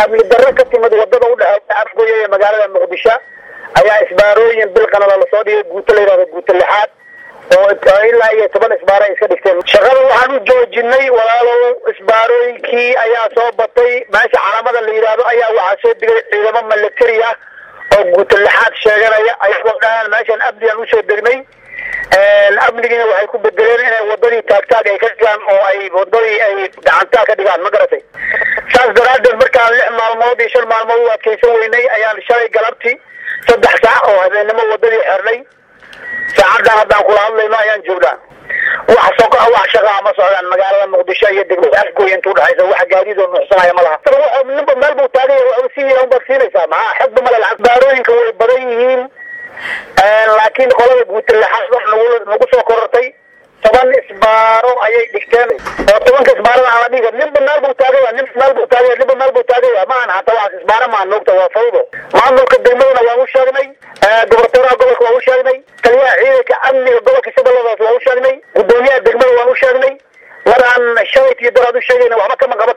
amni darro ka timid wadada udhexeysa afgoya ee magaalada muqdisho ayaa isbaarooyin bilqanada lasoo dhigay guuto la yidhahdo guuto lixaad oo ilaa iyo toban isbaaro ay iska dhigteen shaqada waxaan u joojinay walaalow isbaarooyinkii ayaa soo batay meesha calaamada la yidhaahdo ayaa waxaa soo digay ciidamo military ah oo guuto lixaad sheeganaya ayagoo dhahaan meeshan amnigaan usoo degnay amnigiina waxay ku bedeleen inay wadadii taagtaag ay ka dhigaan oo ay wadadii ay gacantaa ka dhigaan ma garatay saas daraaddeed markaan lix maalmood iyo shan maalmood u adkaysan weynay ayaan shalay galabti saddex saac oo habeennimo wadadii xirnay saacaddan haddaan kula hadlayno ayaan joognaa wax soqa wax shaqaa ma socdaan magaalada muqdisho iyo degmada afgooy inta udhexaysa wax gaadiid oo nuuxsanaya ma laha ninba meel buu taagay si unbaad siinaysaa maxaa xogba male lacag baarooyinka way badan yihiin laakiin qolada guutalaxaad wax nagu nagu soo korortay toban isbaaro ayay dhigteen oo tobanka isbaarada aan la dhiga ninba meel buu taagaya nin meel buu taagaya ninba meel buu taagaya ma aan hata wax isbaaro maan moogta waa fawdo maamulka degmadana waan u sheegnay gobortooraha gobolka waan u sheegnay taliyaha ciidanka amniga gobolka shabeelladaas waan u sheegnay gudoomiyaha degmada waan u sheegnay maraan shalayt iyo daraad u sheegayna waxba kama qaban